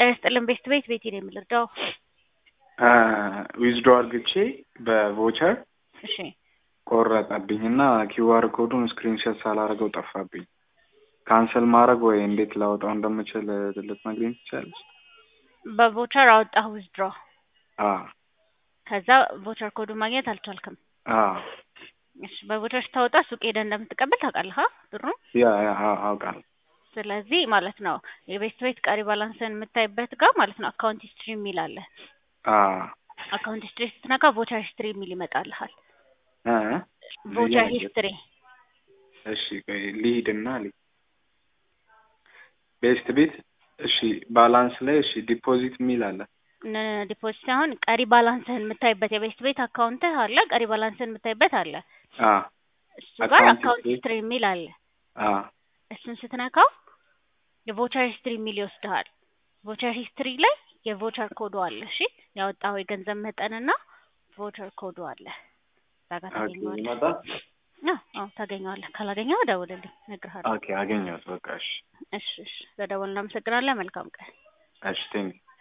ጤና ይስጥልን ቤት ቤት ቤቴ ነው የምልርዳው። ዊዝዶ አርግቼ በቮቸር እሺ ቆረጠብኝ እና ኪዋር ኮዱን ስክሪንሾት ሳላደርገው ጠፋብኝ። ካንሰል ማድረግ ወይ እንዴት ላወጣው እንደምችል ልትነግሪኝ ትችላለች? በቮቸር አወጣህ ዊዝድሮ፣ አዎ ከዛ ቮቸር ኮዱን ማግኘት አልቻልክም። አዎ እሺ በቮቸር ስታወጣ ሱቅ ሄደህ እንደምትቀበል ታውቃለህ አ ብሩን። ያ ያ አዎ፣ አውቃለሁ። ስለዚህ ማለት ነው የቤት ቤት ቀሪ ባላንስን የምታይበት ጋር ማለት ነው አካውንት ሂስትሪ የሚል አለ። አዎ አካውንት ሂስትሪ ስትነካ ቮቸር ሂስትሪ የሚል ይመጣልሃል። እ ቮቸር ሂስትሪ እሺ ቆይ ልሂድና ልሂድ ቤስት ቤት እሺ ባላንስ ላይ እሺ ዲፖዚት የሚል አለ። ዲፖዚት ሳይሆን ቀሪ ባላንስህን የምታይበት የቤት ቤት አካውንትህ አለ፣ ቀሪ ባላንስህን የምታይበት አለ። አዎ እሱ ጋር አካውንት አካውንት ሂስትሪ ሂስትሪ የሚል አለ። አዎ እሱን ስትነካው የቮቸር ሂስትሪ የሚል ይወስድሃል። ቮቸር ሂስትሪ ላይ የቮቸር ኮዱ አለ። እሺ ያወጣው የገንዘብ መጠንና ቮቸር ኮዱ አለ። እዛ ጋር ኦኬ ታገኘዋለህ። ይመጣል። አዎ አዎ ታገኘዋለህ። ካላገኘኸው ደውልልኝ፣ እነግርሃለሁ። ኦኬ አገኘሁት። በቃ እሺ እሺ እሺ፣ ለደወል እናመሰግናለን። መልካም ቀን። እሺ ቴንክ